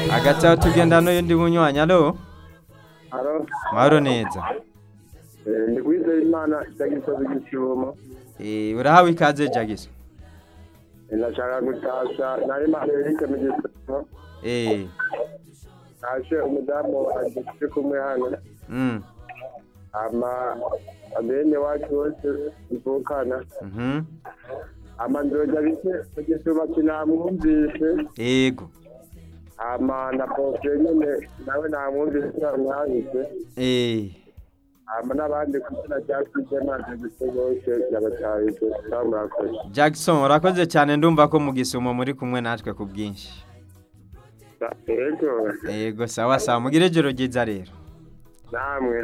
hagati aho tugenda n'uyundi munywanyi alo Haro, mahoro neza eh, ndi kwizera imana itagisoza igishumo Eh, urahawe ikaze jagiso ndashaka gutasha nari imana yerike mu gishumo Eh, nashe umudamu wanjye turi kumwe hano mm, ama abene wacu bose mvukana mhm, ama nzoja bike mu gishumo kinamwumvise yego ama na bofre nyene nawe namwumvise namwahise Eh, ama n'abandi kuzina rya kwizemana gise bose yabatahije murakoze Jackson urakoze cyane ndumva ko mu gisumo muri kumwe natwe ku bwinshi ego yego sawa sawa mugire ijoro ryiza rero namwe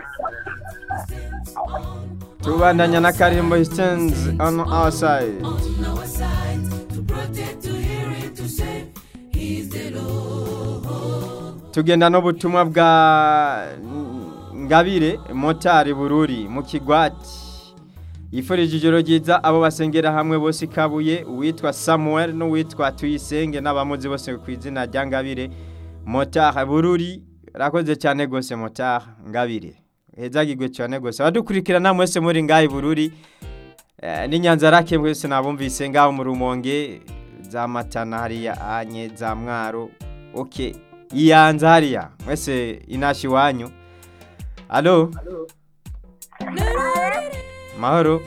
tubandanya na karimbo stands on our side tugenda n'ubutumwa bwa ngabire motari bururi mu kigwati yifurije ijoro ryiza abo basengera hamwe bose ikabuye uwitwa samuel n'uwitwa tuyisenge n'abamuzi bose ku izina rya ngabire motari bururi rakoze cyane rwose motari ngabire hezagirwe cyane rwose abadukurikirana mwese muri ngaho bururi Eh, n'inyanza rake mwese nabumvise ngaho mu rumonge za matana hariya anye za mwaro ok iyanza hariya mwese inashi iwanyu alo mahoro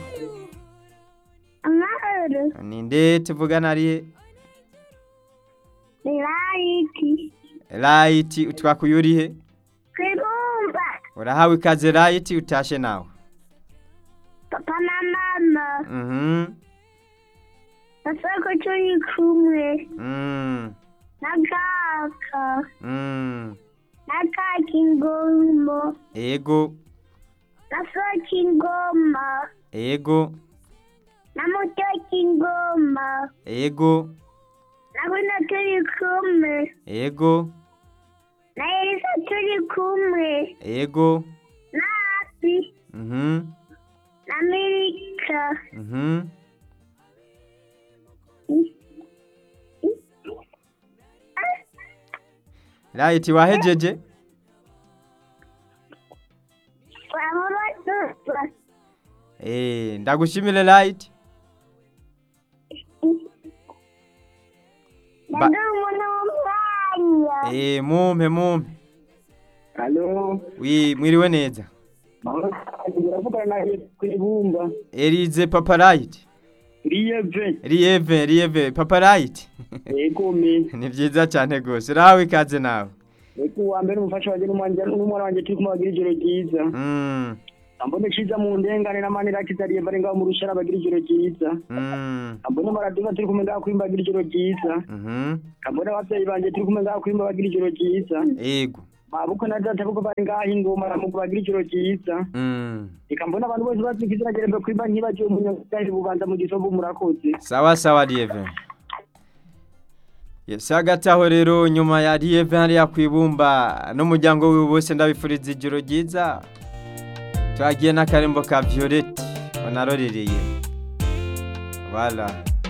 Amahoro, ninde tuvugana arihe ni layiti, rayiti utwakuye urihe kwibumba, urahawe ikaze rayiti utashe nawe papa na mama, mhm basoko turi kumwe, mm na kaka, mm na kaka ingombo, ego na soka ingoma, ego na mutoki ingoma, ego na bino turi kumwe, ego na elisa turi kumwe, ego na api, mhm na mirika, mhm rayiti wahejeje wahora dupa, Eh, ndagushimire rayiti Ba- ndadumu n'umwanya. Eh, mumpe mumpe halo wi mwiriwe neza uravugana na kwibumba erize papa rayiti riyeve riyeve riyeve papa rayiti ego me ni byiza cyane rwose urahawe ikaze nawe eko uwa mbere umufasha wanjye n'umwanja n'umwana wanjye turi kumwe bagira ijoro ryiza mm ambone ciza mu ndengane n'amanira kitariye bari ngaho mu rushara bagira ijoro ryiza mm ambone maradiva turi kumwe ngaho kwimba bagira ijoro ryiza mhm ambone abavyeyi banje turi kumwe ngaho kwimba bagira ijoro ryiza ego mabuko na data kuko bari ngaho ingoma ramugo bagira ijoro ryiza mm reka mbone abantu bose bazwi izina gerembe kwimba ntibagiwe umunyagari bubanza mu gisovu murakoze sawa sawa riyeve yes hagati aho rero nyuma ya riyeve hariya ku ibumba n'umuryango wiwe bose ndabifuriza ijoro ryiza twagiye n'akarembo ka violette banarorereye wala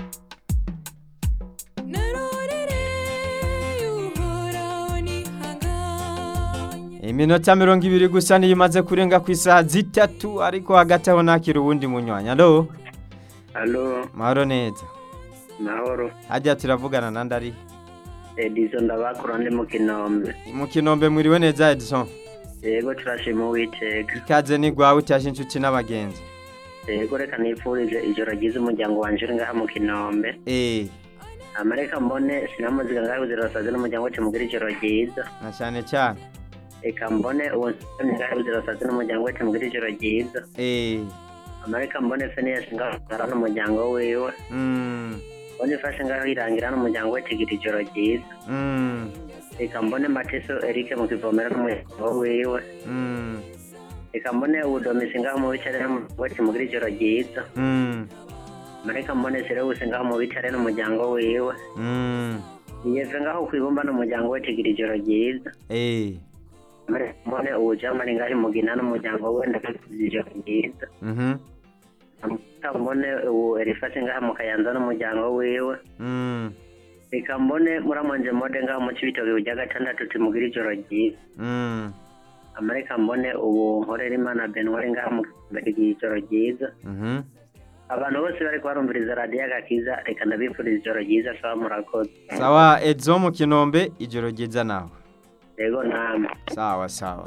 iminota mirongo ibiri gusa niyo imaze kurenga ku isaha zitatu ariko hagati aho nakira uwundi munywanya alo Halo, mahoro neza mahoro. hajya turavugana na ndari Edison ndabakura ndi mu Kinombe. mu kinombe mwiriwe neza edison Yego turashima Uwiteka. ikaze ni gwawe utaje inshuti n'abagenzi Yego reka nifurize ijoro ryiza umuryango wanje uri ngaha mu Kinombe. eh Amareka mbone sinamuziga ngaho zirasaze n'umuryango wacu mugira ijoro ryiza. na cyane cyane Reka mbone uwo nsani ngaho zirasaze n'umuryango wacu mugira ijoro ryiza. eh Amareka mbone Phineas ngaho ngara n'umuryango wiwe. mm Mbone ifashe ngaho irangira n'umuryango we kigira ijoro ryiza. mm Reka mbone Mateso Eric mu kivomera n'umuryango wiwe. mm Reka mbone ubudomisi ngaho mu bicare n'umuryango wacu mugira ijoro ryiza. mm mareka mbone Serewusi ngaho mu bicare n'umuryango wiwe mm yeve ngaho kwibumba n'umuryango we tugira ijoro ryiza eh mareka mbone ubujamani ngaho imugina n'umuryango we ndakagira ijoro ryiza mhm mareka mbone ubu erifasi ngaho mu kayanza n'umuryango wiwe mm reka mbone muramwanje mode ngaho mu cibitoke burya gatandatu timugire ijoro ryiza Mm. amareka mbone ubu nkorera imana benwari ngaho mu mbere ijoro ryiza Mhm. abantu bose bari barumviriza radiyo agakiza reka ndabifuriza ijoro ryiza sawa murakoze Sawa Edzo mu Kinombe ijoro ryiza nawe. yego namwe Sawa sawa.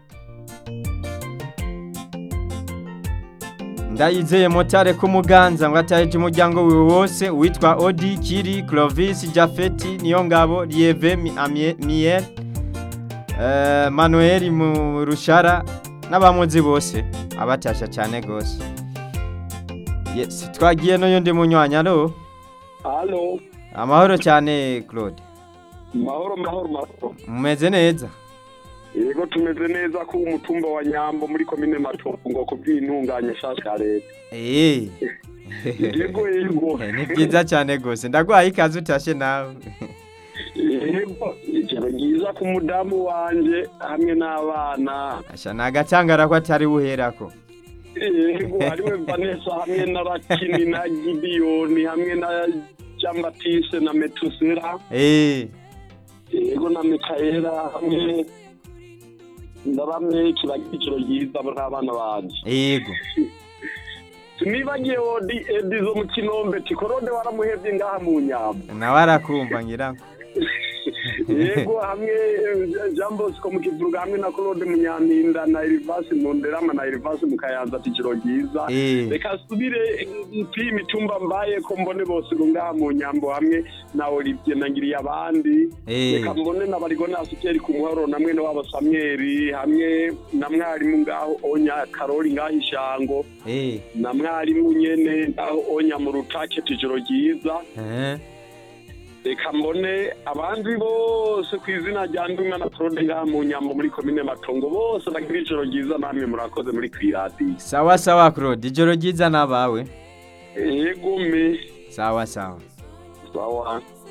Ndayizeye motare ku muganza ngo ataheje umuryango wiwe wose witwa Odi Kiri Clovis Jafeti niyo ngabo Lieve Mi- Amie- Miel eh, Manuel mu rushara n'abamuzi bose abatasha cyane gose. Yes, twagiye no yundi munywanya ro. halo Amahoro cyane Claude. mahoro mahoro mahoro Mumeze neza. yego tumeze neza ko umutumba wa nyambo muri komine matongo ku bw'intunganya nshasha ya leta Eh. yego yego ni byiza cyane rwose ndaguhaye ikaze utashe nawe yego ijoro ryiza ku mudamu wanje hamwe n'abana asha ni agatangara ko atari buherako yego hariwe vanessa hamwe na rakini na gidiyoni hamwe na jambatise na metusera Eh. yego na mikaela hamwe ndarameki bagira ijoro ryiza abo n'abana banje yego nibagiye odi edi zo mu kinombe tikorode waramuhevye ngaha mu nyamba nawe arakumva ngira ngo yego hamwe eh, jean bosco mu kivuruga hamwe na claude munyampinda na elivasi mu nderama na elivasi mu kayanza ati ijoro ryiza Eh. reka subire mpi imitumba mbaye ko mbone bose ngo ngaha mu nyambo hamwe na olivier nagiriye abandi Eh. reka mbone na barigonasi keri ku muhoro na mwene wabo samweri hamwe na mwarimu ngaho onya karori ngaho ishango Eh. na mwarimu nyene ngaho onya mu rutake ati ijoro ryiza Eh. reka mbone abandi bose ku izina rya ndumwa na claude ngaha mu nyambo muri komine matongo bose bagira ijoro ryiza namwe murakoze muri kwiradiyo sawa sawa Claude ijoro ryiza nabawe yego me sawa sawa sawa